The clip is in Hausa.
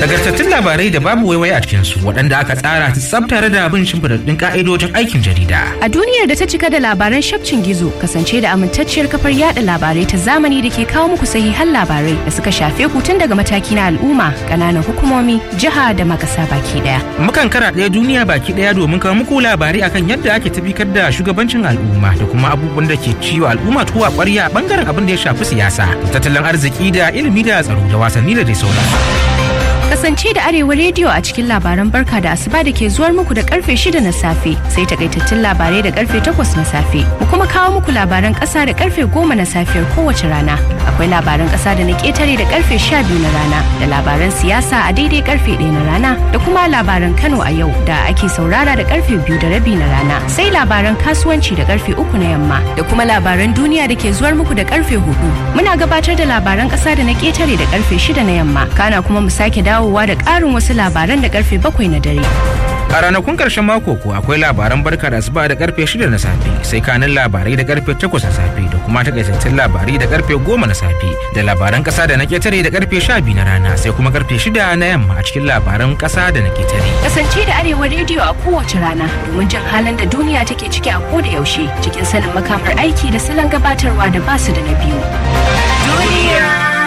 Nagartattun labarai da babu waiwai a cikinsu waɗanda aka tsara su tsab tare da bin shimfiɗaɗɗun ƙa'idojin aikin jarida. A duniyar da ta cika da labaran shafcin gizo kasance da amintacciyar kafar yada labarai ta zamani da ke kawo muku sahihan labarai da suka shafe ku tun daga mataki na al'umma, ƙananan hukumomi, jiha da makasa baki ɗaya. Mukan kara ɗaya duniya baki ɗaya domin kawo muku labarai akan yadda ake tabbatar da shugabancin al'umma da kuma abubuwan da ke ciwo al'umma tuwa ƙwarya bangaren abin da ya shafi siyasa, tattalin arziki da ilimi da tsaro da wasanni da dai sauransu. Kasance da Arewa rediyo a cikin labaran barka da asuba da ke zuwar muku da karfe shida na safe sai takaitattun labarai da karfe takwas na safe. Mu kuma kawo muku labaran kasa da karfe goma na safiyar kowace rana. Akwai labaran kasa da na ketare da karfe sha biyu na rana da labaran siyasa a daidai karfe ɗaya na rana da kuma labaran Kano a yau da ake saurara da karfe biyu da rabi na rana. Sai labaran kasuwanci da karfe uku na yamma da kuma labaran duniya da ke zuwar muku da karfe hudu. Muna gabatar da labaran kasa da na ketare da karfe shida na yamma. Kana kuma mu sake dawo dawowa da ƙarin wasu labaran da karfe bakwai na dare. A ranakun ƙarshen mako ko akwai labaran barka da asuba da karfe shida na safe sai kanin labarai da karfe takwas na safe da kuma takaitattun labarai da karfe goma na safe da labaran ƙasa da na ketare da karfe sha biyu na rana sai kuma karfe shida na yamma a cikin labaran ƙasa da na ketare. Kasance da Arewa rediyo a kowace rana domin jin halin da duniya take ciki a koda yaushe cikin sanin makamar aiki da salon gabatarwa da basu da na biyu. Duniya